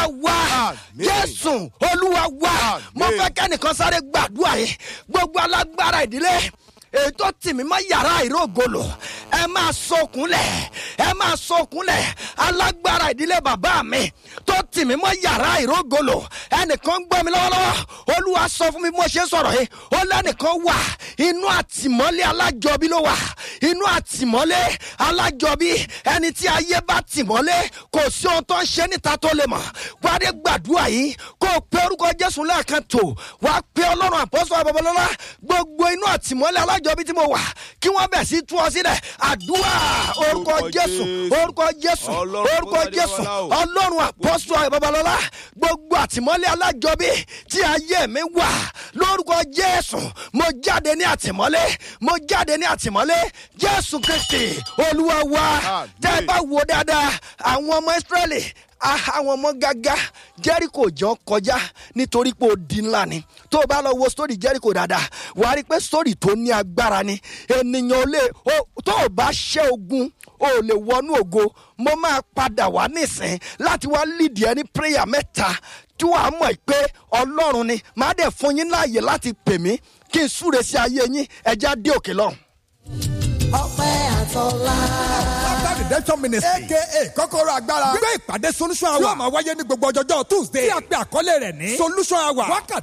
wa Àmín. jésù olúwa wa Àmín. mo fẹ́ kẹ́nìkan sáré gbàdúrà yìí gbogbo alágbára ìdílé ètò tìmí mọ́ yàrá ìrógolo ẹ máa sọkúnlẹ̀ ẹ máa sọkúnlẹ̀ alágbára ìdílé bàbá mi tó tìmí mọ́ yàrá ìrógolo ẹnìkan gbọ́ mi lọ́wọ́lọ́wọ́ olúwa sọ fún mi bí mo ṣe ń sọ̀rọ̀ yìí ó lẹ́nìkan wà inú àtìmọ́lé alájọbí ló wà inú àtìmọ́lé alájọbí ẹni tí ayé bá tìmọ́lé kò sí ohun tó ń ṣe níta tó lè mọ̀ wádé gbàdúrà yìí kó o pe orúkọ jésù lẹ́ẹ̀kan tó wàá pe ọlọ́run àpọ́sọ̀ àbọ̀bọ̀lọ́lá gbogbo inú àtìmọ́lé alájọbí tí mo wà kí wọ́n bẹ̀ sí tú ọ sílẹ̀ àdúrà orúkọ Orúkọ jésù Jésù. orúkọ jésù Ọlọ́run orúkọ Bọ́ládé jésù Bọ́lá o. ọlọ́run àpọ́sọ̀ àbọ̀bọ̀lọ́lá gbogbo àtìmọ́lé alájọbí tí ayé mi wà lórúkọ jésù mo jáde ní àtìmọ́lé mo jáde ní àtìmọ́lé jésù kristi olúwa wa Àmín. tẹ́ ẹ bá wo dáadáa àwọn ọmọ israẹli ah, àwọn ọmọ gágá jẹ́ríkò jọ kọjá nítorí pé ó di ńlá ni tó o bá lọ wo sórí jẹ́ríkò dáadáa wà á rí i pé sórí tó ní agbára ni ènìyàn ò lè o- tó o bá ṣẹ́ ogun o ò lè wọnú ògo mo máa padà wá nísìn láti wá lídìí ẹni prayer mẹ́ta tí wàá mọ̀ pé ọlọ́run ni màá dẹ̀ fún yín láàyè láti pè mí kí n súre sí ayé yín ẹja dé òkè lọ́hùn. ọpẹ́ àtọ́lá. After redemption ministry aka kọ́kọ́rọ́ agbára gbé ìpàdé solution hour yóò máa wáyé ní gbogbo ọjọ́jọ́ tuesday tí a pe àkọlé rẹ̀ ní solution hour wákàtí